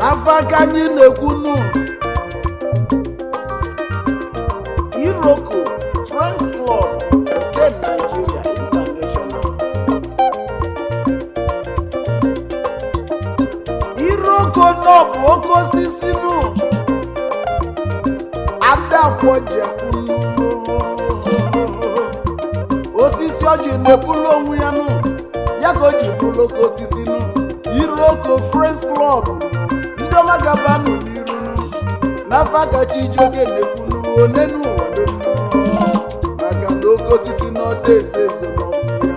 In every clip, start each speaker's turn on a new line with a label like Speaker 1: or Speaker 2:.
Speaker 1: afa ka anyị na-ekwunu iroko friends club nke nigeria international iroko nọ bụ oke osisi nụ adakwọjekwunu osisi ọjị na-ebulu onwe ya nụ ya ka o ji bụrụ oke osisi nụ iroko friends club ndị ọma gabanụ n'iru nụ n'afọ kacha ijoke na-ekwunu one n'ụwa dum maka na oke osisi n'ọdọ eze ezo n'ọfịa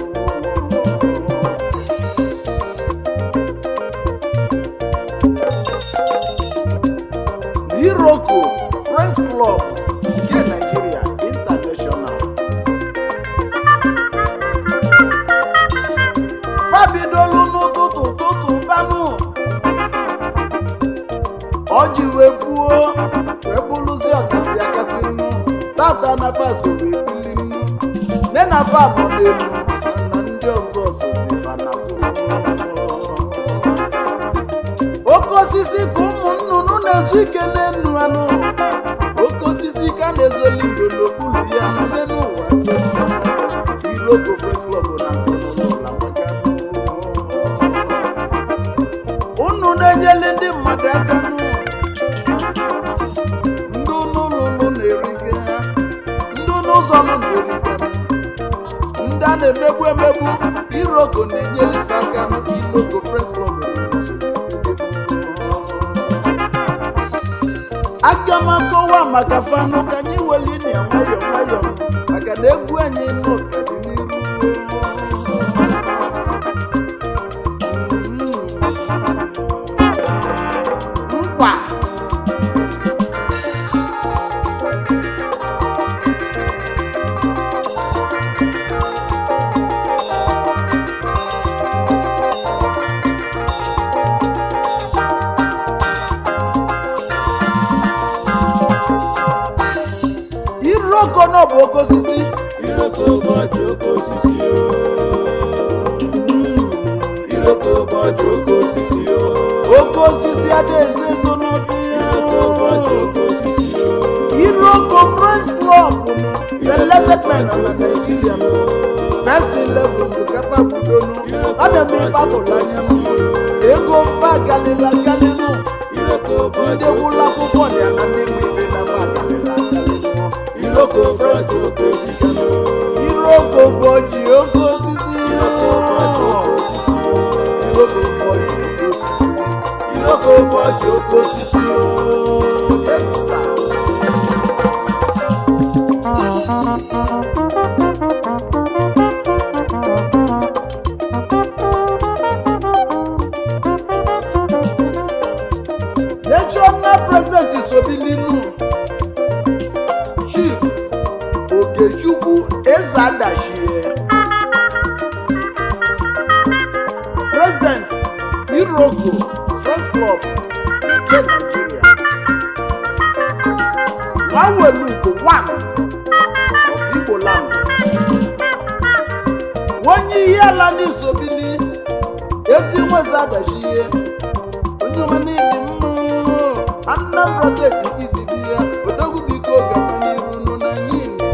Speaker 1: iroko friends club nke nigeria international fabidolu n'ụtụtụ ụtụtụ banụ ọjị wee buo wee bụrụzi ọkasị akasị nnu tata na faso wee bili nnu nne na fa nọ n'elu na ndị ọzọ ọsọzi fa n'azụ oke osisi ka ụmụ nnụnụ na-ezu ike n'enu anụ oke osisi ka na-ezoli ndo n'okpuru ya nne n'ụwa iroko first club na nkụnụla maka unu na-enyeli ndị mmadụ aka nụ ndị unu lụlụ na-eriga ndị unu zọlụ na-eriga ndị a na-emegbu emegbu iroko na-enyeli fa aka nụ iroko first club na-ezo aga m akọwa maka fanụ ka anyị weli na nwayọ nwayọ maka na egwu anyị nọ ka dị n'iru mkpa iroko nọ bụ oke osisi
Speaker 2: Iroko ụbọchị oke osisi o. Iroko ụbọchị oke osisi o.
Speaker 1: oke osisi adaeze ezo n'ọfịa
Speaker 2: Iroko ụbọchị oke osisi o.
Speaker 1: iroko friends club selected men na nigeria first eleven bụ kapa budonu ọ na-eme ife afọla anya m ego mfa galila galinu
Speaker 2: Iroko ụbọchị
Speaker 1: ndị gwụla akwụkwọ dị ya na ndị nwe ife na mba galila galinu iroko friends club
Speaker 2: oke osisi o.
Speaker 1: iroko bụ ọjị oke osisi
Speaker 2: Iroko ụbọchị oke osisi o.
Speaker 1: iroko bụ ọjị oke osisi
Speaker 2: Iroko ụbọchị oke osisi o.
Speaker 1: yes sir. national president isobilinu chief okechukwu ezeadachie president iroko friends club nke nigeria nwawelugo one of igbo land onye ihe ala n'isobili ezi nweze adachie onye ọma n'ịdị mma anambra steeti ka isi bi ya odogwu biko gaba n'iru nụ na nyina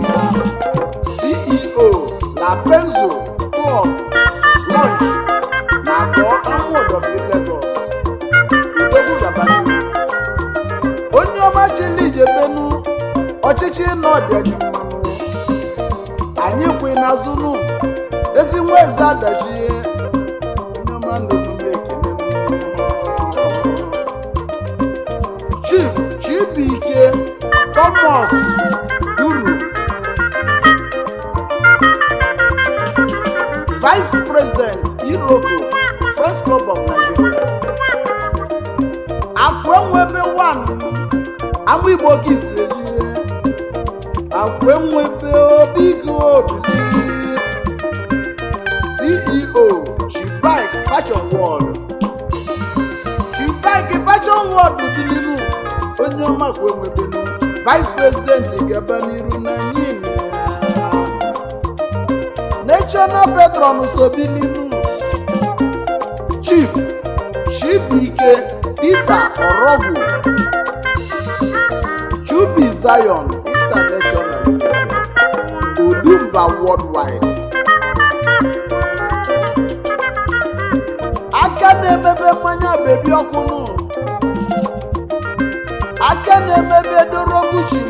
Speaker 1: ceo la benzo club lunch na abụọ amụọdọfi lagos odogwu gaba n'iru onye ọma chili ijebenu ọchịchị nọdịadị mmanụ anyị kwe n'azụ nụ ezi nwa eze adachie onye ọma n'omume ekene nụ. chief chibuike thomas duru vice president iroko first club of nigeria akwenwebe one ama igbo ka isiri ejie akwenwebe obigo obili ceo chibike fashion world chibike fashion world bilinu onye ọma kwenwebenu vice president gaba n'iru na nyina national patron sobilinu chief chibuike peter orogwu chubi zion international Limited, odumba worldwide aka na-emebe mmanya bebi ọkụ nụ aka na-emebe dorobuchi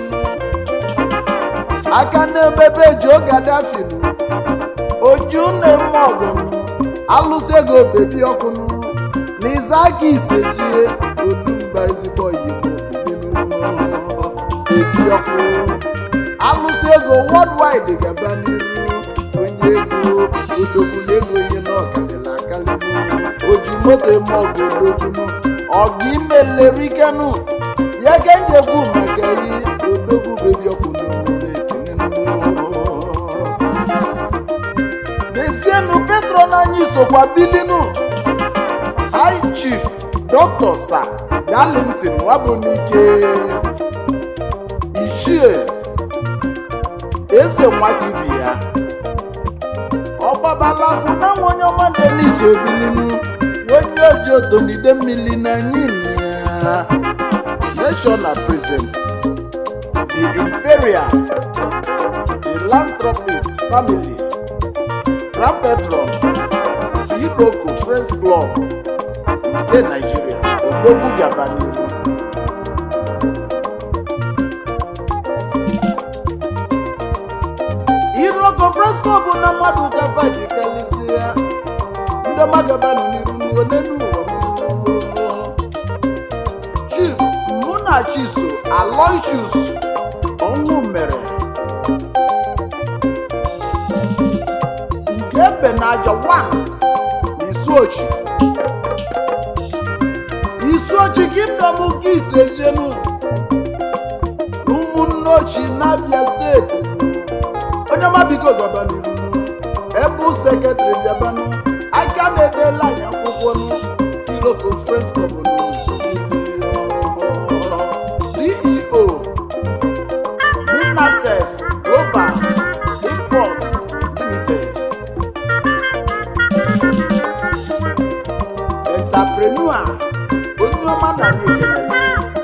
Speaker 1: aka na-emebe jo gaddafi nụ oju na-eme ọgụ nụ alụsị ego bebi ọkụ nụ na ịzaka isejie odumba ezigbo oyibo bebi ọkụ alụsị ego worldwide gaba n'iru onye ego odogwu na ego ihe n'ọkalịla akalị oji moto eme ọgụ odogwu ọgụ imelerikenu ya ka m ekwu maka ihe odogwu bebi ọkụ n'omume ekene n'ezienụ petron anyị sokwa bilinu high chief dr sir darlington wabunike ichie eze nwagibi ya ọgbabalakwu na nwa onye ọma denis obilinu onye oji odonide mmiri na ya national president the imperial philanthropist family grand patron iroko friends club nke nigeria odogwu gaba n'ihu iroko friends club na mmadụ gaba ji kalisi ya ndị ọma gaba nọ n'iru n'one n'ụwa chief mụ na chiso aloysius ọnwụ mere nke ebe na aja 1 isuochi isuochi kingdom nke ise jenu ụmụnne ochi n'abia steeti onye mabigo gaba n'iru ebe sekretrị bịabanụ aka na-edela anyị akwụkwọ nụ Hero Conference Club n'ụzọ ceo minates global import limited entrepreneur onye ọma na anyị ekele ya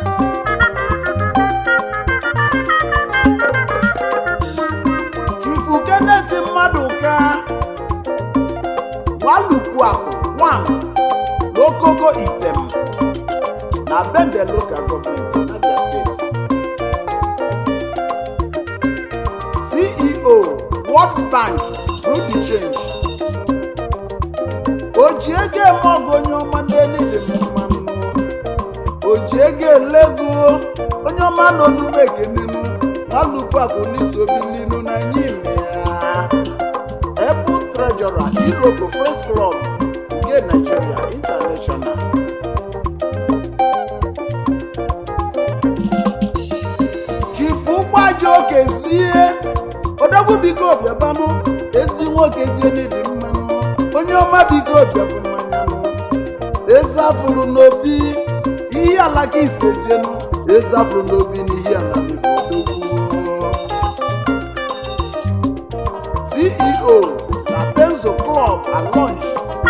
Speaker 1: chifu kenneth mmadụ ka walukwu akụ nwam n'okogo item na bende local government abia steeti ceo world bank ruby change oji ego eme ọgụ onye ọma ndị niile mmanụ oji ego elego onye ọma nọ n'ume ekenenu walukwu akụ n'isi obilinu na nyime ya Apple Treasurer Iroko First Club nke Nigeria International. Chifu ụgbọaja okezie odogwu biko bịabanụ ezi nwoke zie n'ịdị mmanụ onye ọma biko bịabụ mmanyanụ eze afụrụ n'obi ihe ala ka isejenu eze afụrụ n'obi n'ihe ala n'ebe odogwu ceo na benzo club and lounge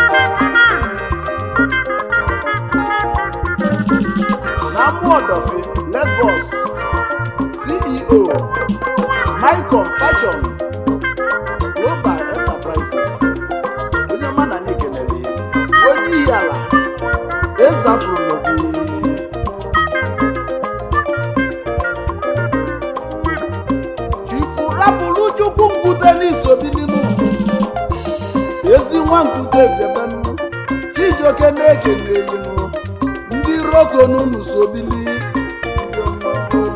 Speaker 1: na amuodofi lagos ceo micom fashion global enterprises onye ọma na anyị kelere ya onye iyi ala ezafuru n'obi chifu rapụrụ chukwu nkwute n'isobilinu ezi nwa nkwute bịabanụ chijioke na-ekele eyinu ndị roko n'unu sobili ndị ọma.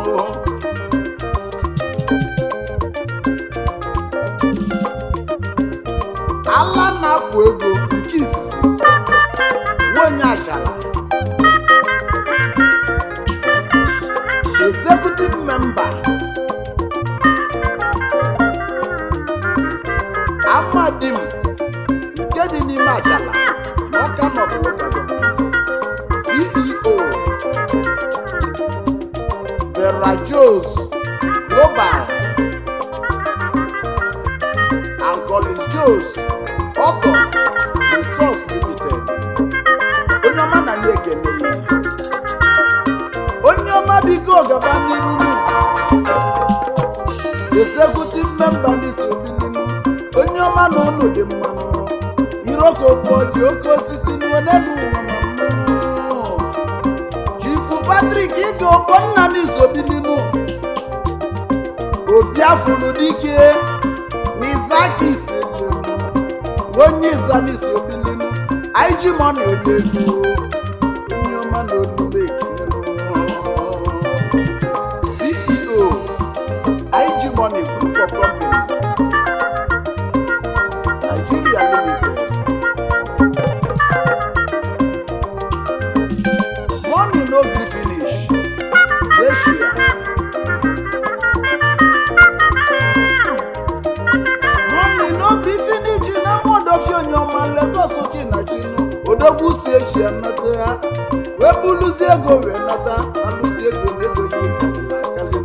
Speaker 1: ala na-apụ ego nke izizi nwanyị achala executive member amadim nke dị n'ime achala n'ọka nọt local government ceo vera jos global and collins jos auto resource limited onye ọma na ya ekene ya ọma na ụnụ dị mmanụ iroko bụ ji oke osisi n'onenu chifu patrik ige ogbonna n'izobilinu obiafuru dike n'izakis onye izamis obilinu ig mọna olelu onye ọma na olume ceo ig money group of company nigeria limited money no gree finish dey share money no gree finish na mọdọfi onye ọma lagos oke na chinu odogwu si echi anata ya wee buluzie ego wee nata alụsi ego na ego ya ikalila akali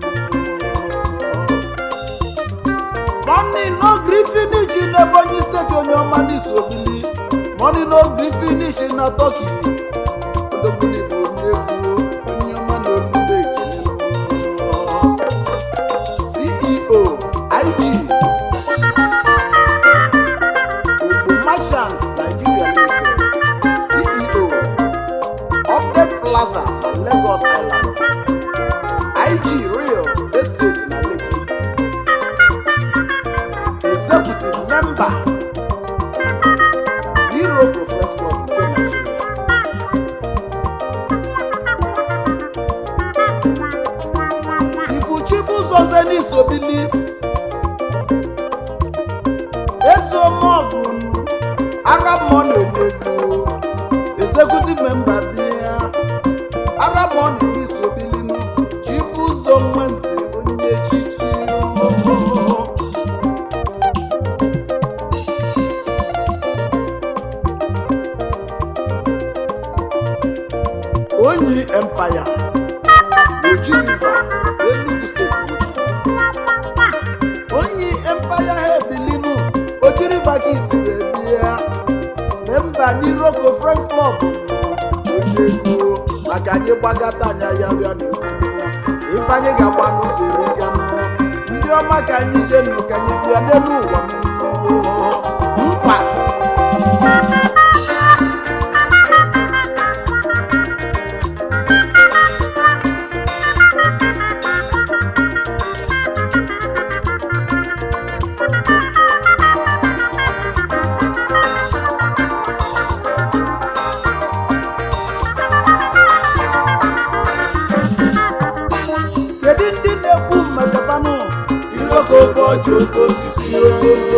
Speaker 1: money no gree finish n'ebonyi steeti onye ọma n'isi obili money no gree finish na turkey odogwu n'igbo n'egwu onye ọma na olugbo ekele ceo ig Ogbo Merchant Nigeria Limited, CEO, Update Plaza na Lagos Island, IG Real Estate na Lekki, Executive Member, Iroko Press Club nke Nigeria. Ifuchibu Zoze Sobili ezomọgụ arab money onegbu executive member bịa arab money n'isi obilinu chibu ụzọ nwenze onye echichi onyi empire oji river enugu steeti bụsi onye empire ha ebilinu ojiri maka isiri ebia memba n'iroko friends club onye ego maka anyị gbagata anya ya bịa na ife anyị ga-agba n'ụzọ eri ga ndị ọma ka anyị jee nụ ka anyị bịa n'elu ụwa mkpa kedu ndị na-ekwu maka panụ
Speaker 2: Iroko ụbọchị oke osisi o.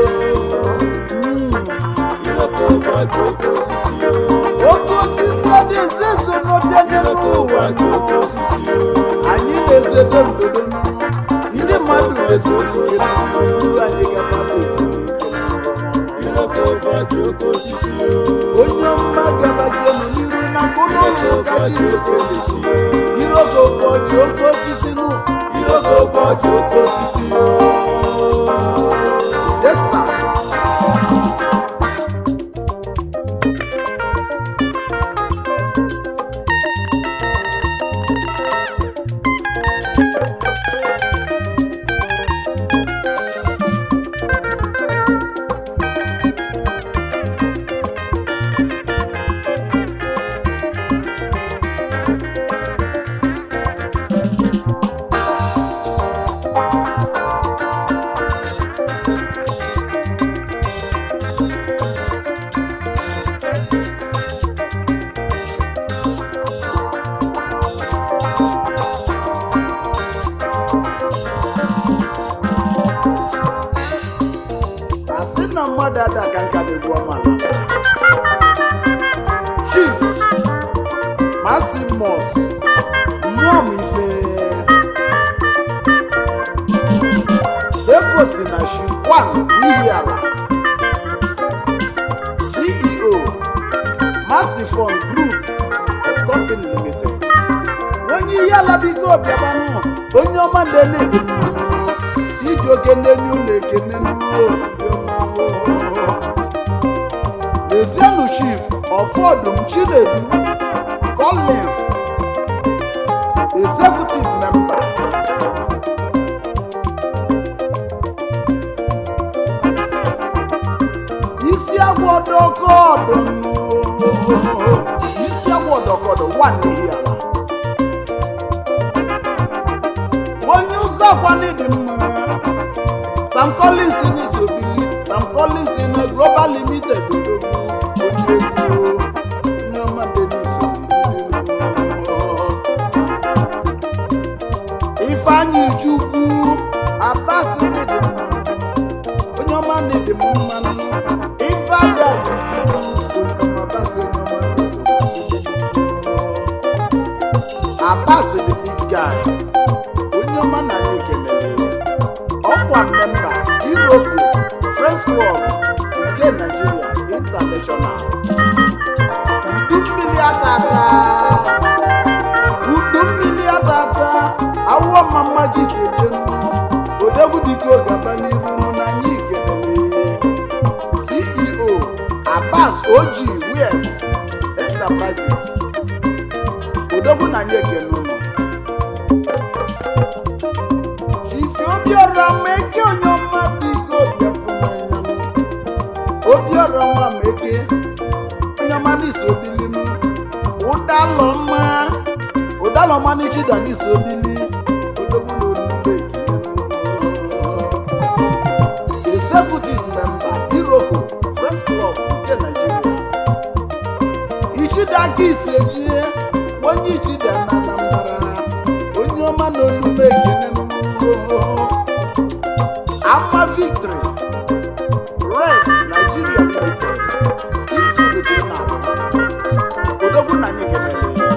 Speaker 2: Iroko ụbọchị oke osisi o.
Speaker 1: oke osisi ọ dị-eze eso n'oche n'elu
Speaker 2: Iroko
Speaker 1: ụwa
Speaker 2: ụbọchị oke osisi o.
Speaker 1: anyị na-ezedo ndodo ndị mmadụ na-ezedo uru anyị ga-agbada ezumike
Speaker 2: Iroko ụbọchị oke osisi o.
Speaker 1: onye ọma gabazie nọ n'iru na nke ụlọ ụlọ ụka ji
Speaker 2: oke osisi o.
Speaker 1: iroko ụbọchị oke osisi nụ
Speaker 2: Iroko ụbọchị oke osisi o.
Speaker 1: desa asị na mmadụ ada ka nka na-egwu ọmala chief masimos mmụọ m ife egosi na shi wan n'ihi ala ceo masifon group of company limited onye ihe ala bigo bịabanụ onye ọma na-enedu mmanụ chijioke n'enye ụlọ ekene n'uwe lezienụ chief ọfọdụm chinedu collins executive member irokọdụ isi agwa ọdọkọdọ wa n'ihi ala onye ụzọ akwani dị mma sam collins n'isobili sam collins na global limited odogwu onye egwu onye ọma dị n'isobili ifeanyị chukwu abasi dị mma onye ọma na-ede m mmanụ ife ada chukwu onye ọma abasi onye ọma n'isobili abasi the big guy onye ọma na anyị ekelere ọkwa mmemba iroko friends club nke nigeria international udu mmiri atata udu mmiri atata awụọ mama ji si ejenu odegwu dike oge aba n'iru nụ na anyị kelere ceo abbas oji wes enterprises odogwu na anyị ekele ụnụ Chifi Obiora ma eke onye ọma biko bịapụ n'anya m. Obiora nwa ma eke onye ọma n'isi obili m. Ụdalọma Ụdalọma n'ichida n'isi obili odogwu na olugbo ekele m. Executive member Iroko Friends Club nke Nigeria. Ichida aka isi ejie onye Ichida na Anambra onye ọma na olugbo ekele m. ama victory res nigeria limited tifududina odogwu na anyị kelere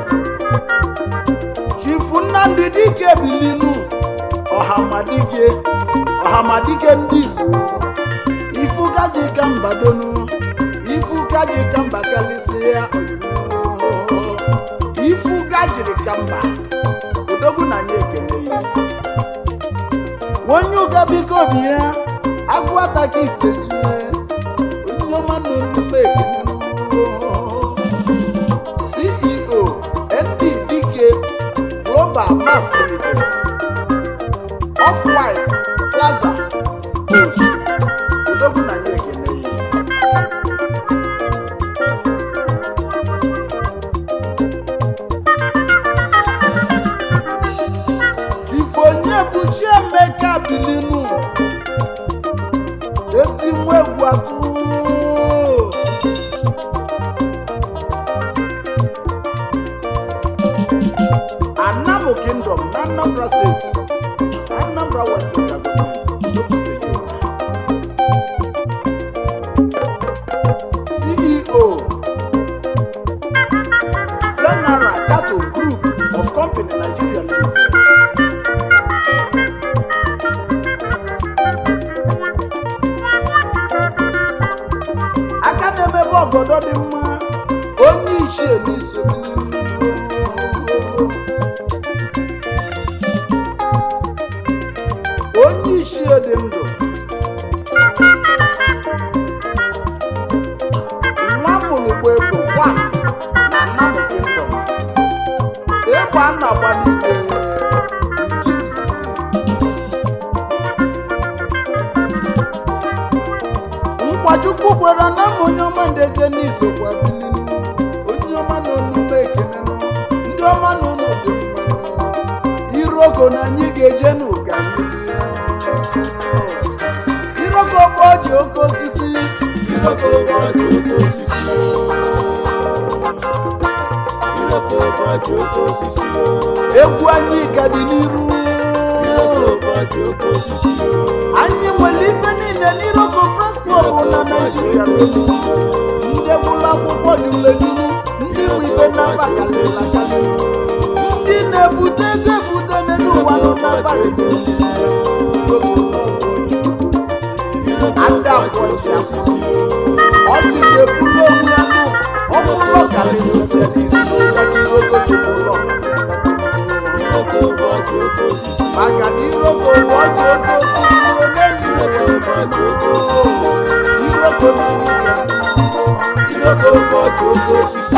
Speaker 1: chifu nnamdị dike bilinu ọhamadike ọhamadike ndị igbo ifugaji ka mba donu ifugaji ka mba kalịsịa ifugajiri ka mba odogwu na anyị ekele ya onye ụga biko bi ya agụ ataka ise jire onye ọma na omume ekele ceo nddk global mass limited off white plaza post odogwu na nye ekele ya ifonye bụ chiemeka bilinu ezi nwa egwu atụ anamu kingdom na anambra steeti anambra west local government Enugu ceo general cato group of company nigeria limited aka na-emebe ọgọdọ dị mma onye ichie n'iso onye ichie dị ndụ nwa mụrụ gba egbo gwa na nnamụ kingdom egbe a na-agba n'igwe nke izizi nkwachukwu kwere na m onye ọma ndeze n'isokwa bilinu onye ọma na onume ekenenụ ndị ọma na ụlọ dị mma iroko na anyị ga-eje n'ụka mmiri iroko bụ ọjị oke osisi
Speaker 2: Iroko ụbọchị oke osisi o. Iroko ụbọchị oke osisi o.
Speaker 1: egwu anyị ka dị n'iru
Speaker 2: Iroko ụbọchị oke osisi o.
Speaker 1: anyị nwere ife niile n'iroko french club na naijiria ndị gwụla akwụkwọ julejiru ndị bụ ife n'aba kalịla kalị ndị na-ebute ego ebute n'elu ụwa nọ n'aba ada kwọji afọ ọjị na-ebulu onwe ya nụ ọbụlọ kalịsọfịa
Speaker 2: Iroko ụbọchị oke osisi
Speaker 1: maka na iroko bụ ọjị oke osisi ole
Speaker 2: Iroko ụbọchị oke osisi
Speaker 1: iroko na nwunye
Speaker 2: Iroko ụbọchị oke osisi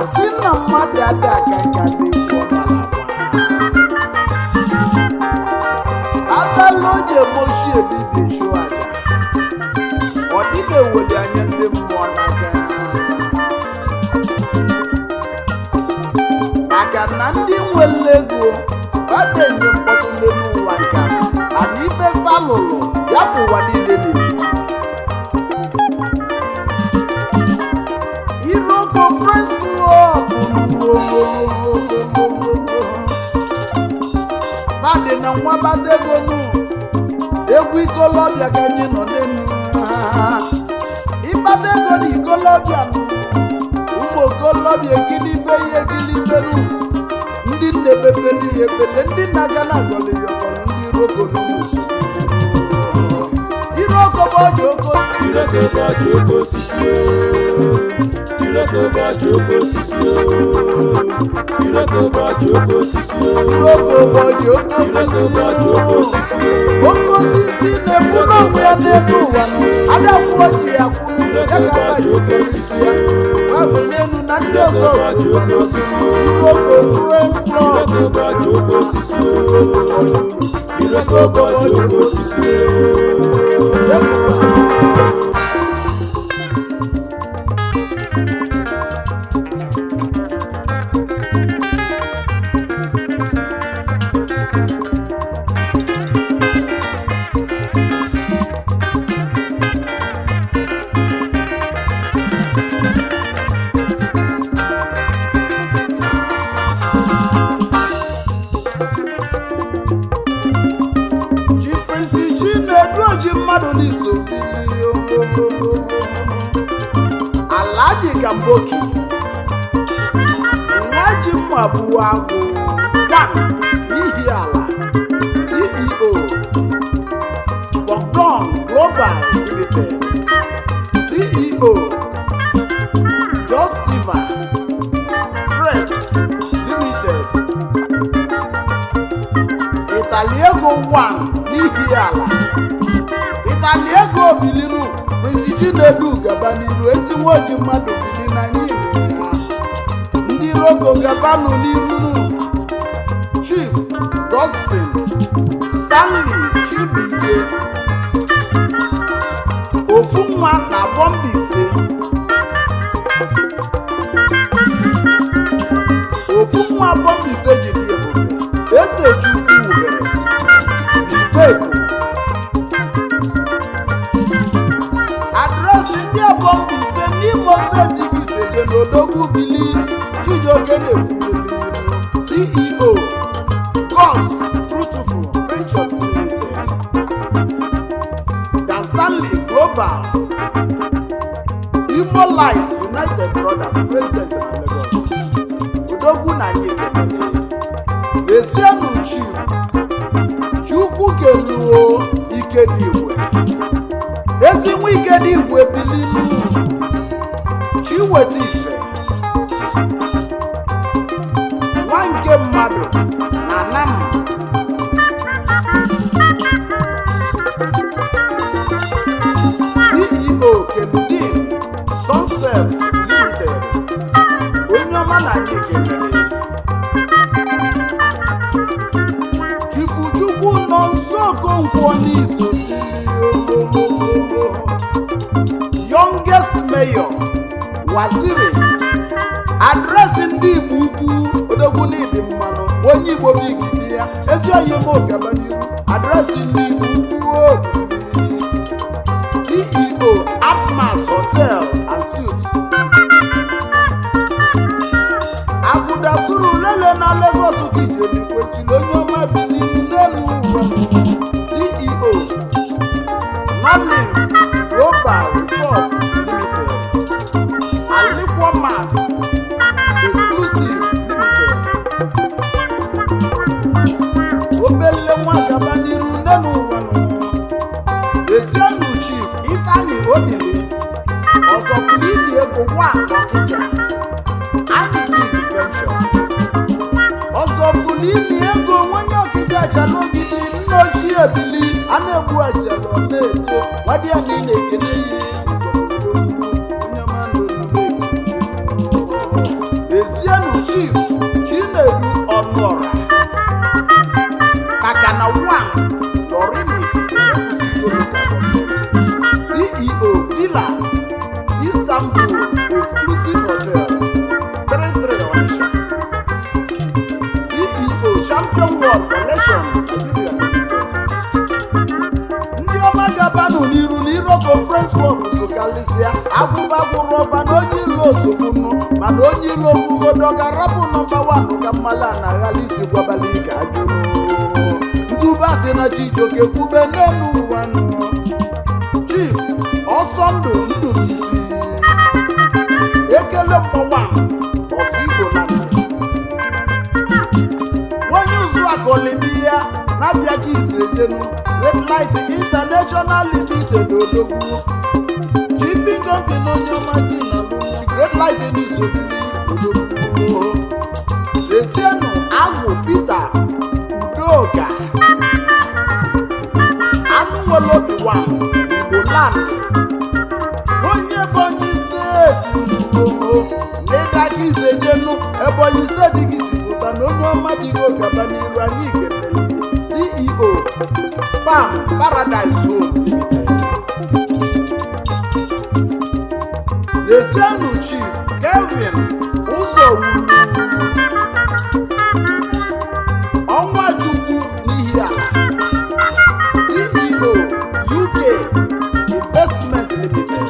Speaker 1: asị na mmadụ adị aka nka na-ekwu ọmala atala oji emochi ebibie chụ aja ọ dịghị eweli anya ndị mmụọ n'aka maka na ndị nwere ego ọ na-enye mkpọtụ ndị n'ụwa nka ana ife falụlụ ya bụ ụwa niile na-ekwu Iroko Friends Club madị na nwa bata ego nụ egwu ikolobịa ka anyị nọ n'elu ịkpata ego na ikolobịa nụ ụmụ okolobịa ekilibe ihe ekilibe nụ ndị nna-ebepe n'ihe ebele ndị na-aga na agọlịyọgọrọ ndị iroko n'ụlọ iroko bụ ọjọ oko
Speaker 2: Iroko bọ̀dì oko osisi o. Iroko bọ̀dì oko osisi o. Iroko bọ̀dì oko osisi o.
Speaker 1: iroko bụ ọjọ oko
Speaker 2: Iroko bọ̀dì oko
Speaker 1: osisi
Speaker 2: osisi o.
Speaker 1: oke osisi na-ebulu onwe ya n'elu ụwa adakwuo ji ya kwuru ya ga-aba ji oke osisi ya babụ n'elu na ndị ọzọ sikwa n'osisi iroko Friends Club
Speaker 2: Iroko bọ̀dì oko osisi o. Iroko bọ̀dì oko osisi o.
Speaker 1: Yes, sir. ji prinsi ji na-edu oji mmadụ n'iso alaji gamboki nwa ji mma bụ agụ gwan n'ihi ala ceo bogdon global limited ceo justiva crest limited italiego 1 n'ihi ala italiego bilinu prinsi chinedu gaba n'iru esi nwoji mmadụ bili na n'ime ya ndị rogo gabanụ n'iru chief dustin stanley chibuike ofu nwa na bọmbise ofu nwa bọmbise jiri ebube eze chukwu wubere n'igbeku adresị ndị abọmbise n'imo steeti bụ isege n'odogwu bili chijioke na-ekwunyere ceo gos fruitful ventures limited dan stanley global imo light united brothers president na lagos odogwu na anyị ekele esienu chi chukwu keluo ike dị igwe ezi nwa ike dị igwe bilinu chi weta ife nwa nke mmadụ na nam ceo keludin concept limited onye ọma na anyị kelere ifuchukwu nọ nso okonkwo n'izu youngest mayor waziri adresị ndị igbo ukwu odogwu n'ịdị mmanụ onye igbo bụ igidi ya ezi oyi m gaba n'iru adresị ndị igbo ukwu obibi ceo atmas hotel and suit abuda suru lele na lagos gijeri kwechiri onye ọma biliri n'elu ụwa ceo nolins global resource limited alikwo mat exclusive limited obele nwa gaba n'iru n'elu ụwa esionu chief ifeanyi odili ọzọ pụrụ ili ego nwa ọkịja anyị big venture ọzọ pụrụ ili ego nwenye ọkịja ajala ogidi nna ochie ebili a na-egbu ajala ọ na-eto nwadị ya na ị na-ekele ihe Istanbul Exclusive Hotel 33 Onitsha CEO Champion World Collection Nigeria Limited ndị ọma gabanụ n'iru n'iro conference club so kalịsịa agụbagụ rọba na onye ilo osogbunu mana onye ilo ogugodo ga-arapụ nọmba wan ka mmala na aghala isi gwabala ike ajụrụ ndube si na chijioke kwube n'elu ụwanụ chief ọsọ ndụ ndụ isi ekele mgbawa ọfụ igbo na onye ụzụ akọlibi ya na-abịaghị isejenu red light international limited odogwu chipi company onye ọma gị na red light n'isobili odogwu esienu agwụ peter udoka anụ nwere obi wa igbo land onye ebonyi steeti n'ịdaga isejenu ebonyi steeti gị si pụta na onye ọma dịgo gaba n'iru anyị kelele ceo pam paradise home limited Lesianu chief Kelvin ụzọwuru ọnwa chukwu n'ihi ala CEO UK Investment Limited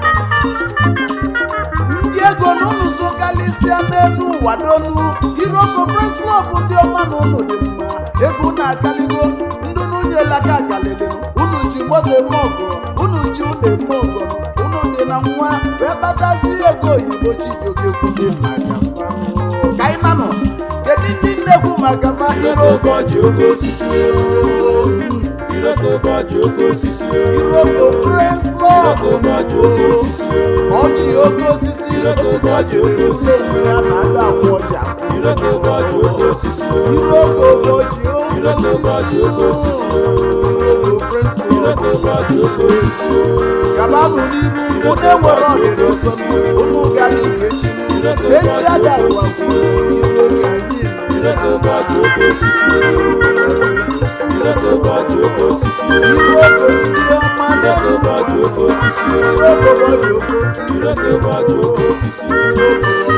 Speaker 1: ndị ego n'ụlọ so kalịsịa n'elu ụwa n'onu Hero Conference Club ndị ọma na ụlọ dị mma ego na-akaligo ndị nwunye laka akalịlị unu ji moto eme ọgọ unu ji ụlọ eme ọgọ unu dị na nwa wee kpatazi ego oyibo chijioke kwude maka mmanụ ka anyị nanọ kedu ndị nnekwu maka fa Hero
Speaker 2: Iroko ji oke osisi o. Iroko ji oke osisi o.
Speaker 1: Hero Conference Club
Speaker 2: Iroko ji oke osisi o.
Speaker 1: ọjị oke osisi osisi ọjị wee kwudo onwe ya na ndị akwụ ọjị akwụ
Speaker 2: Iroko ji oke osisi o.
Speaker 1: Iroko ụbọchị oke
Speaker 2: Iroko ji oke osisi o.
Speaker 1: Iroko Friends Club
Speaker 2: Iroko ji oke osisi o.
Speaker 1: gabanụ n'iru unu enwere ọdịda ọzọ unu gadị ka echi echi ada ụwa iro ka anyị
Speaker 2: Iroko ji oke osisi o. Iroko ji oke osisi o.
Speaker 1: Iroko ndị ọma
Speaker 2: Iroko ji oke osisi o.
Speaker 1: Iroko ụbọchị oke osisi
Speaker 2: Iroko ji oke osisi o.
Speaker 1: Iroko